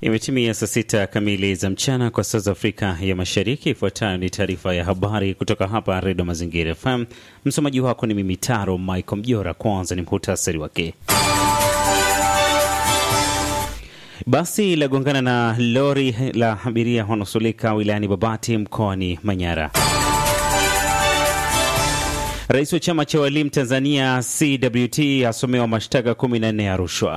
Imetimia saa sita kamili za mchana kwa saa za Afrika ya Mashariki. Ifuatayo ni taarifa ya habari kutoka hapa Redio Mazingira FM. Msomaji wako ni mimi Taro Michael Mjora. Kwanza ni muhtasari wake. Basi lagongana na lori la abiria wanaosulika wilayani Babati mkoani Manyara. Rais wa chama cha walimu Tanzania CWT asomewa mashtaka 14 ya rushwa.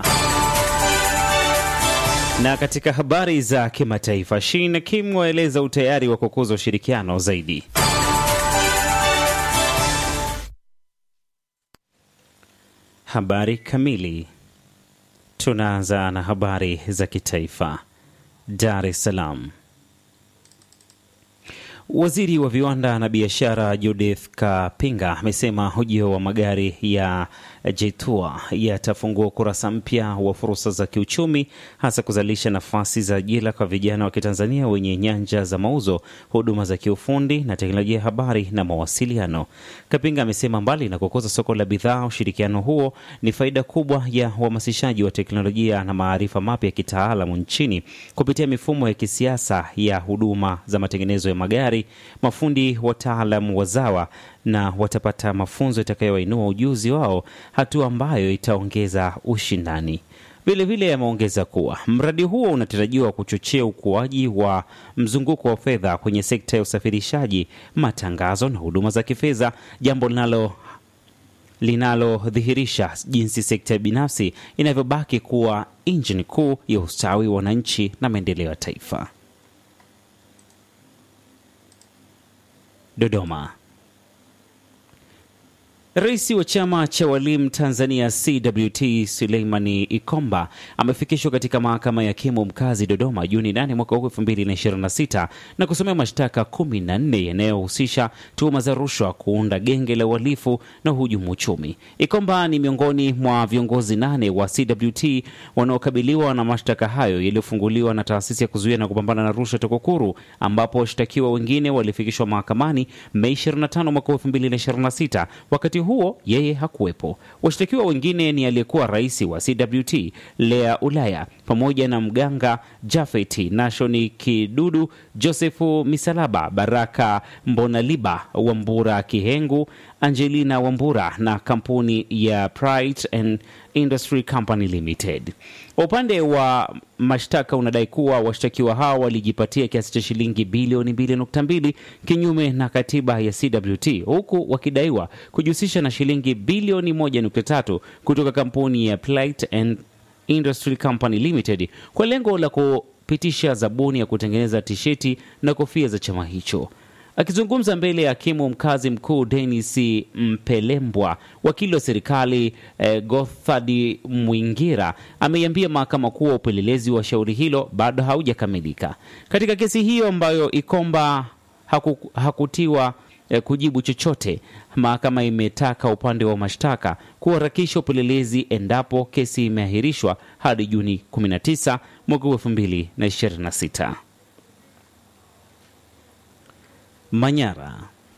Na katika habari za kimataifa, Shin na Kim waeleza utayari wa kukuza ushirikiano zaidi. Habari kamili. Tunaanza na habari za kitaifa. Dar es Salaam. Waziri wa viwanda na biashara Judith Kapinga amesema ujio wa magari ya Jetua yatafungua ukurasa mpya wa fursa za kiuchumi, hasa kuzalisha nafasi za ajira kwa vijana wa Kitanzania wenye nyanja za mauzo, huduma za kiufundi na teknolojia ya habari na mawasiliano. Kapinga amesema mbali na kukuza soko la bidhaa, ushirikiano huo ni faida kubwa ya uhamasishaji wa teknolojia na maarifa mapya ya kitaalamu nchini kupitia mifumo ya kisiasa ya huduma za matengenezo ya magari. Mafundi wataalamu wazawa na watapata mafunzo itakayowainua ujuzi wao, hatua ambayo itaongeza ushindani. Vilevile ameongeza kuwa mradi huo unatarajiwa kuchochea ukuaji wa mzunguko wa fedha kwenye sekta ya usafirishaji, matangazo na huduma za kifedha, jambo linalo linalodhihirisha jinsi sekta binafsi inavyobaki kuwa injini kuu ya ustawi wa wananchi na maendeleo ya taifa. Dodoma. Rais wa chama cha walimu Tanzania CWT Suleimani Ikomba amefikishwa katika mahakama ya hakimu mkazi Dodoma Juni 8 mwaka huu 2026 na kusomea mashtaka 14 yanayohusisha tuhuma za rushwa, kuunda genge la uhalifu na uhujumu uchumi. Ikomba ni miongoni mwa viongozi nane wa CWT wanaokabiliwa na mashtaka hayo yaliyofunguliwa na taasisi ya kuzuia na kupambana na rushwa TAKUKURU, ambapo washtakiwa wengine walifikishwa mahakamani Mei 25 mwaka 2026 wakati huo yeye hakuwepo. Washtakiwa wengine ni aliyekuwa rais wa CWT Lea Ulaya pamoja na mganga Jafeti Nashoni Kidudu, Josefu Misalaba, Baraka Mbonaliba, Wambura Kihengu, Angelina Wambura na kampuni ya Pride and Industry Company Limited. Upande wa mashtaka unadai kuwa washtakiwa hao walijipatia kiasi cha shilingi bilioni 2.2 kinyume na katiba ya CWT, huku wakidaiwa kujihusisha na shilingi bilioni 1.3 kutoka kampuni ya Plate and Industry Company Limited kwa lengo la kupitisha zabuni ya kutengeneza tisheti na kofia za chama hicho. Akizungumza mbele ya hakimu mkazi mkuu Denis Mpelembwa, wakili wa serikali eh, Gothadi Mwingira ameiambia mahakama kuwa upelelezi wa shauri hilo bado haujakamilika. Katika kesi hiyo ambayo Ikomba haku, hakutiwa eh, kujibu chochote, mahakama imetaka upande wa mashtaka kuharakisha upelelezi endapo kesi imeahirishwa hadi Juni 19 mwaka 2026. Manyara.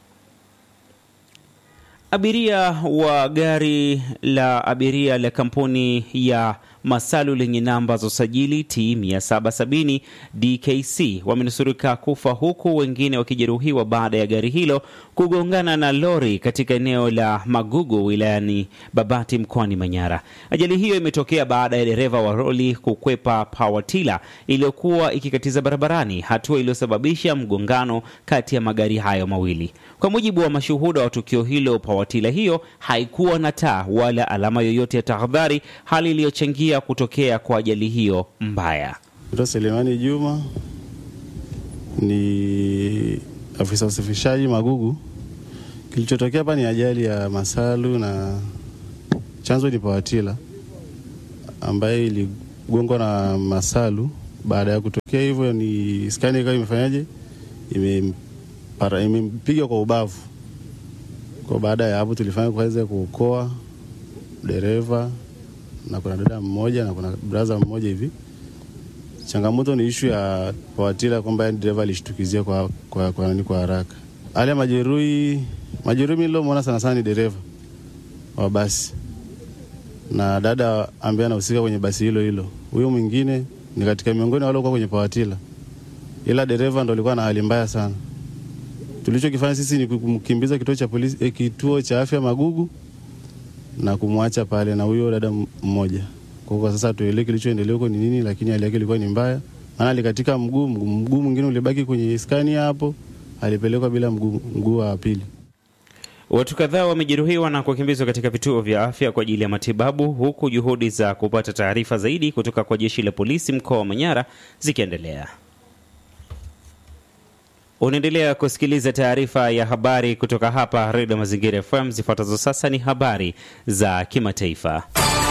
Abiria wa gari la abiria la kampuni ya Masalu lenye namba za usajili T 770 DKC wamenusurika kufa huku wengine wakijeruhiwa baada ya gari hilo kugongana na lori katika eneo la Magugu wilayani Babati mkoani Manyara. Ajali hiyo imetokea baada ya dereva wa lori kukwepa pawatila iliyokuwa ikikatiza barabarani, hatua iliyosababisha mgongano kati ya magari hayo mawili. Kwa mujibu wa mashuhuda wa tukio hilo, pawatila hiyo haikuwa na taa wala alama yoyote ya tahadhari, hali iliyochangia kutokea kwa ajali hiyo mbaya. Naitwa Selemani Juma, ni afisa usafirishaji Magugu. Kilichotokea hapa ni ajali ya Masalu na chanzo ni pawatila ambayo iligongwa na Masalu. Baada ya kutokea hivyo, ni skani ikawa imefanyaje, imempiga kwa ubavu. Kwa baada ya hapo, tulifanya kuweza kuokoa dereva na kuna dada mmoja na kuna braza mmoja hivi. Changamoto ni ishu ya pawatila kwamba dereva alishtukizia kwa, kwa, kwa, nani kwa haraka. Hali ya majeruhi, majeruhi nilomwona sana sana ni dereva wa basi na dada ambaye anahusika kwenye basi hilo hilo. Huyo mwingine ni katika miongoni wale walikuwa kwenye pawatila, ila dereva ndo alikuwa na hali mbaya sana. Tulichokifanya sisi ni kumkimbiza kituo cha polisi, eh, kituo cha afya Magugu na kumwacha pale na huyo dada mmoja. Kwa kwa sasa tuelewe kilichoendelea huko ni nini, lakini hali yake ilikuwa ni mbaya, maana alikatika mguu, mguu mwingine ulibaki kwenye skani hapo, alipelekwa bila mguu, mguu wa pili. Watu kadhaa wamejeruhiwa na kukimbizwa katika vituo vya afya kwa ajili ya matibabu, huku juhudi za kupata taarifa zaidi kutoka kwa jeshi la polisi mkoa wa Manyara zikiendelea. Unaendelea kusikiliza taarifa ya habari kutoka hapa Redio Mazingira FM. Zifuatazo sasa ni habari za kimataifa.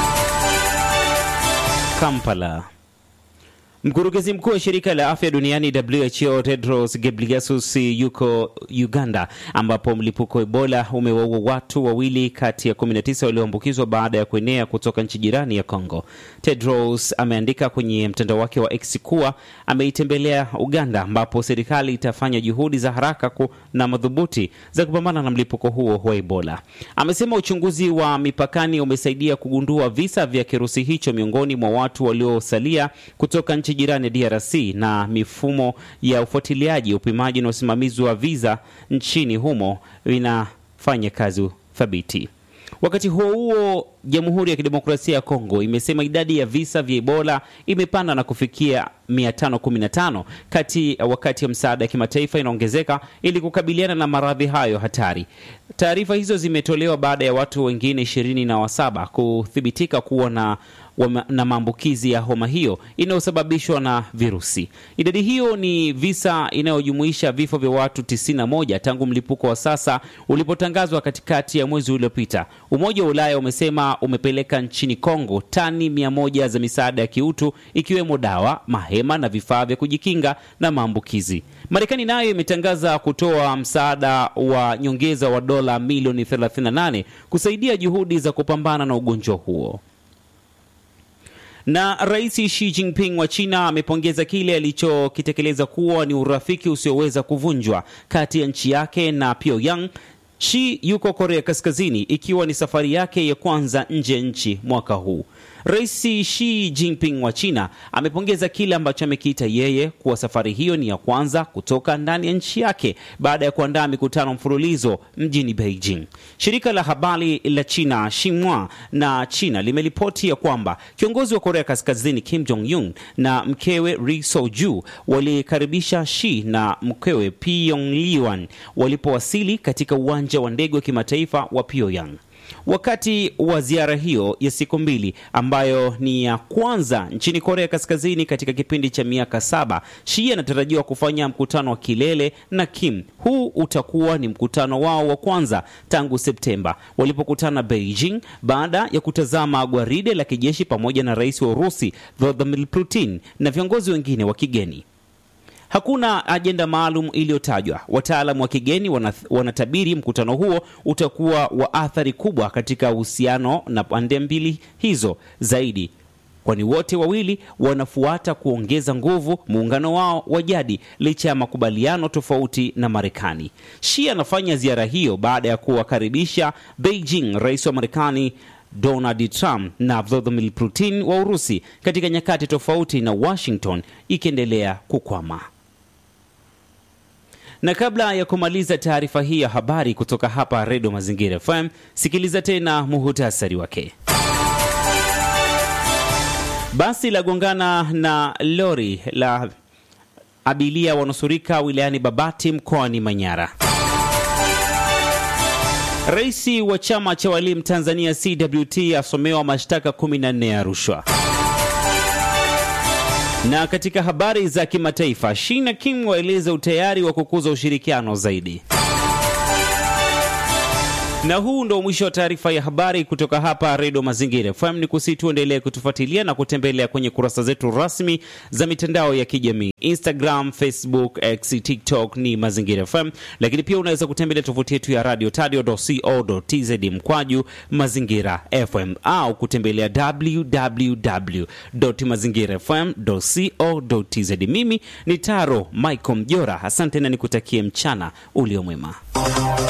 Kampala. Mkurugenzi mkuu wa shirika la afya duniani WHO Tedros Ghebreyesus yuko Uganda, ambapo mlipuko wa Ebola umewaua watu wawili kati ya 19 walioambukizwa baada ya kuenea kutoka nchi jirani ya Congo. Tedros ameandika kwenye mtandao wake wa X kuwa ameitembelea Uganda, ambapo serikali itafanya juhudi za haraka na madhubuti za kupambana na mlipuko huo wa Ebola. Amesema uchunguzi wa mipakani umesaidia kugundua visa vya kirusi hicho miongoni mwa watu waliosalia kutoka nchi jirani DRC na mifumo ya ufuatiliaji, upimaji na usimamizi wa viza nchini humo vinafanya kazi thabiti. Wakati huo huo, Jamhuri ya Kidemokrasia ya Kongo imesema idadi ya visa vya Ebola imepanda na kufikia 515 kati wakati ya msaada ya kimataifa inaongezeka ili kukabiliana na maradhi hayo hatari. Taarifa hizo zimetolewa baada ya watu wengine ishirini na wasaba kuthibitika kuwa na na maambukizi ya homa hiyo inayosababishwa na virusi. Idadi hiyo ni visa inayojumuisha vifo vya watu 91 tangu mlipuko wa sasa ulipotangazwa katikati ya mwezi uliopita. Umoja wa Ulaya umesema umepeleka nchini Kongo tani 100 za misaada ya kiutu ikiwemo dawa, mahema na vifaa vya kujikinga na maambukizi. Marekani nayo imetangaza kutoa msaada wa nyongeza wa dola milioni 38 kusaidia juhudi za kupambana na ugonjwa huo na Rais Xi Jinping wa China amepongeza kile alichokitekeleza kuwa ni urafiki usioweza kuvunjwa kati ya nchi yake na Pyongyang. Xi yuko Korea Kaskazini ikiwa ni safari yake ya kwanza nje ya nchi mwaka huu. Rais Xi Jinping wa China amepongeza kile ambacho amekiita yeye kuwa safari hiyo ni ya kwanza kutoka ndani ya nchi yake baada ya kuandaa mikutano mfululizo mjini Beijing. Shirika la habari la China Xinhua na China limeripoti ya kwamba kiongozi wa Korea Kaskazini Kim Jong Un na mkewe Ri Soju walikaribisha Xi na mkewe Pyong Liwan walipowasili katika uwanja wa ndege wa kimataifa wa Pyongyang. Wakati wa ziara hiyo ya siku mbili ambayo ni ya kwanza nchini Korea Kaskazini katika kipindi cha miaka saba, Xi anatarajiwa kufanya mkutano wa kilele na Kim. Huu utakuwa ni mkutano wao wa kwanza tangu Septemba walipokutana Beijing baada ya kutazama gwaride la kijeshi pamoja na rais wa Urusi Vladimir Putin na viongozi wengine wa kigeni. Hakuna ajenda maalum iliyotajwa. Wataalamu wa kigeni wanatabiri mkutano huo utakuwa wa athari kubwa katika uhusiano na pande mbili hizo zaidi, kwani wote wawili wanafuata kuongeza nguvu muungano wao wa jadi licha ya makubaliano tofauti na Marekani. Xi anafanya ziara hiyo baada ya kuwakaribisha Beijing rais wa Marekani Donald Trump na Vladimir Putin wa Urusi katika nyakati tofauti, na Washington ikiendelea kukwama. Na kabla ya kumaliza taarifa hii ya habari kutoka hapa Redio Mazingira FM, sikiliza tena muhutasari wake. Basi la gongana na lori la abiria wanusurika wilayani Babati mkoani Manyara. Rais wa chama cha walimu Tanzania CWT asomewa mashtaka 14 ya rushwa. Na katika habari za kimataifa, Xi na Kim waeleza utayari wa kukuza ushirikiano zaidi. Na huu ndo mwisho wa taarifa ya habari kutoka hapa Redio Mazingira FM. Ni kusi tuendelee kutufuatilia na kutembelea kwenye kurasa zetu rasmi za mitandao ya kijamii Instagram, Facebook, X, TikTok ni Mazingira FM, lakini pia unaweza kutembelea tovuti yetu ya radio tadio.co.tz mkwaju Mazingira FM au kutembelea www.mazingirafm.co.tz. Mimi ni Taro Michael Mjora, asante na nikutakie mchana uliomwema.